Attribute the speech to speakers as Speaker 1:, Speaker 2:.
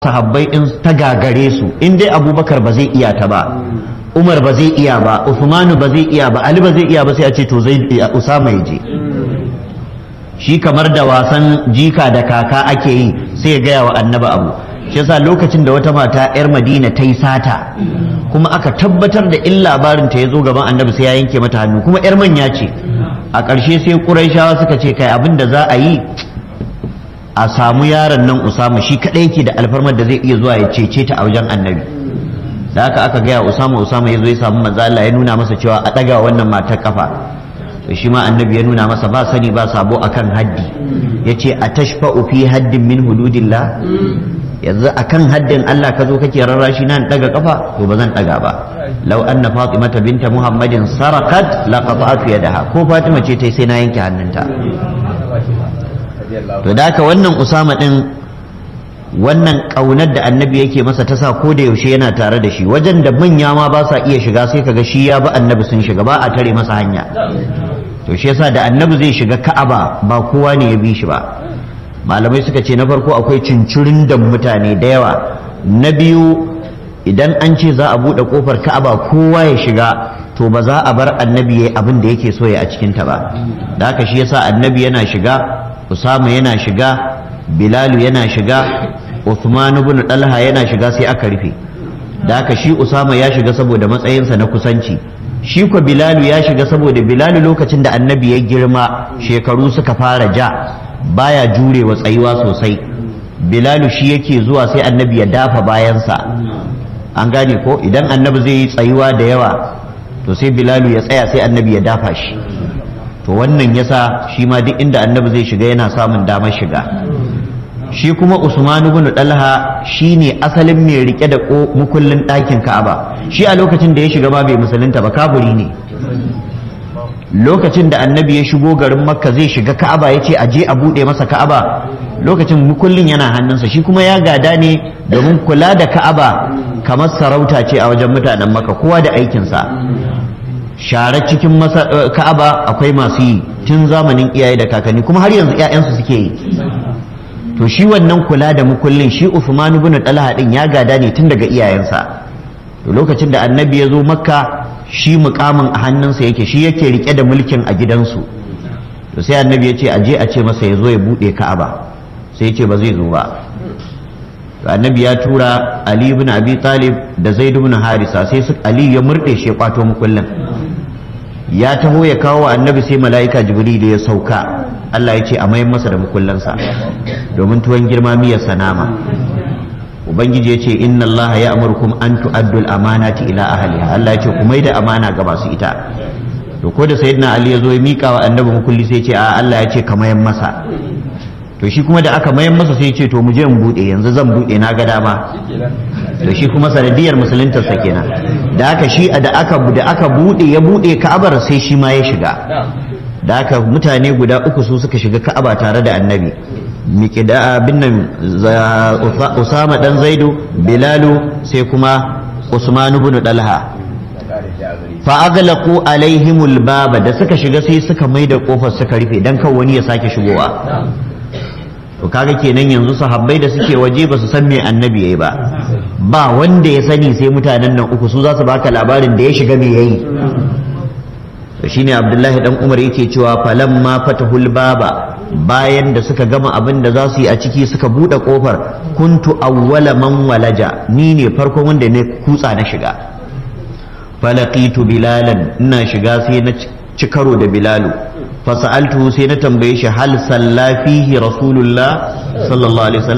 Speaker 1: sahabbai in ta gagare su in dai abubakar ba zai iya ta ba umar ba zai iya ba usmanu ba zai iya ba ali ba zai iya ba sai a ce to zai usama ya je shi kamar da wasan jika da kaka ake yi sai ya gaya wa annaba abu shi yasa lokacin da wata mata yar madina ta yi sata kuma aka tabbatar da in labarin ta ya zo gaban annabi sai ya yanke mata hannu kuma yar manya ce a ƙarshe sai ƙuraishawa suka ce kai abin da za a yi a samu yaron nan usama shi kadai yake da alfarmar da zai iya zuwa ya cece ta a wajen annabi da haka aka gaya usama usama ya zo ya samu manzo Allah ya nuna masa cewa a daga wannan matar kafa to shi ma annabi ya nuna masa ba sani ba sabo akan haddi yace atashfa'u fi haddin min hududillah yanzu akan haddin Allah ka zo kake rarrashi nan daga kafa to ba zan daga ba law anna fatimata binta muhammadin sarakat laqata'tu yadaha ko fatima ce tai sai na yanke hannunta to da haka wannan usama din wannan kaunar da annabi yake masa ta sa ko da yaushe yana tare da shi wajen da manya ma ba sa iya shiga sai kaga shi ya bi annabi sun shiga ba a tare masa hanya to shi yasa da annabi zai shiga ka'aba ba kowa ne ya bi shi ba malamai suka ce na farko akwai cincirin da mutane da yawa na biyu idan an ce za a buɗe kofar ka'aba kowa ya shiga to ba za a bar annabi yayi abin da yake so ya a cikin ta ba da haka shi yasa annabi yana shiga Usama yana shiga Bilalu yana shiga Uthman ibn Talha yana shiga sai aka rufe da haka shi Usama ya shiga saboda matsayinsa na kusanci shi ko Bilalu ya shiga saboda Bilalu lokacin da annabi ya girma shekaru suka fara ja baya jurewa tsayuwa sosai Bilalu shi yake zuwa sai annabi ya dafa bayansa an gane ko idan annabi zai yi tsayuwa da yawa to sai Bilalu ya tsaya sai annabi ya dafa shi to wannan yasa shi ma duk inda annabi zai shiga yana samun damar shiga shi kuma usman ibn dalha shine asalin mai rike da mukullin ɗakin ka'aba shi a lokacin da ya shiga ma bai musulunta ba kafiri ne lokacin da annabi ya shigo garin makka zai shiga ka'aba ya ce aje a buɗe masa ka'aba lokacin mukullin yana hannunsa shi kuma ya gada ne domin kula da ka'aba kamar sarauta ce a wajen mutanen makka kowa da aikinsa share cikin ka'aba akwai masu yi tun zamanin iyaye da kakanni kuma har yanzu 'ya'yansu suke yi to shi wannan kula da mukullin shi Uthman ibn Talha din ya gada ne tun daga iyayensa to lokacin da annabi ya zo makka shi mukamin a hannunsa yake shi yake rike da mulkin a gidansu to sai annabi ya ce a je a ce masa ya zo ya bude ka'aba sai ya ce ba zai zo ba annabi ya tura Ali ibn Abi Talib da Zaid ibn Harisa sai su Ali ya murde shi ya kwato mukullin ya taho ya kawo annabi sai mala'ika jibril ya sauka Allah ya ce a mayan masa da mukullansa domin tuwon girma miyar sanama ubangiji ya ce inna allaha ya amurkum an tu'addu al-amanati ila ahliha Allah ya ce ku maida amana ga masu ita to ko da sayyidina ali ya zo ya mika wa annabi mukulli sai ya ce a Allah ya ce ka mayan masa to shi kuma da aka mayan masa sai ya ce to mu je mu bude yanzu zan bude na ga dama to shi kuma sanadiyar musuluntarsa kenan da aka shi da aka da aka bude ya bude ka'abar sai shi ma ya shiga da aka mutane guda uku su suka shiga ka'aba tare da annabi miqda bin nan usama dan zaidu bilalu sai kuma usman ibn dalha fa aghlaqu alaihimul baba da suka shiga sai suka maida kofar suka rufe dan kan wani ya sake shigowa to kaga kenan yanzu sahabbai da suke waje ba su san me annabi yayi ba ba wanda ya sani sai mutanen nan uku su za su baka labarin da ya shiga me yayi to shine abdullahi dan umar yake cewa falamma fatahul baba bayan da suka gama abin da za su yi a ciki suka bude kofar kuntu awwala man walaja ni ne farkon wanda ne kutsa na shiga falaqitu bilalan ina shiga sai na ci karo da bilalu fasa'altuhu sai na tambaye shi hal salla fihi rasulullah sallallahu alaihi wasallam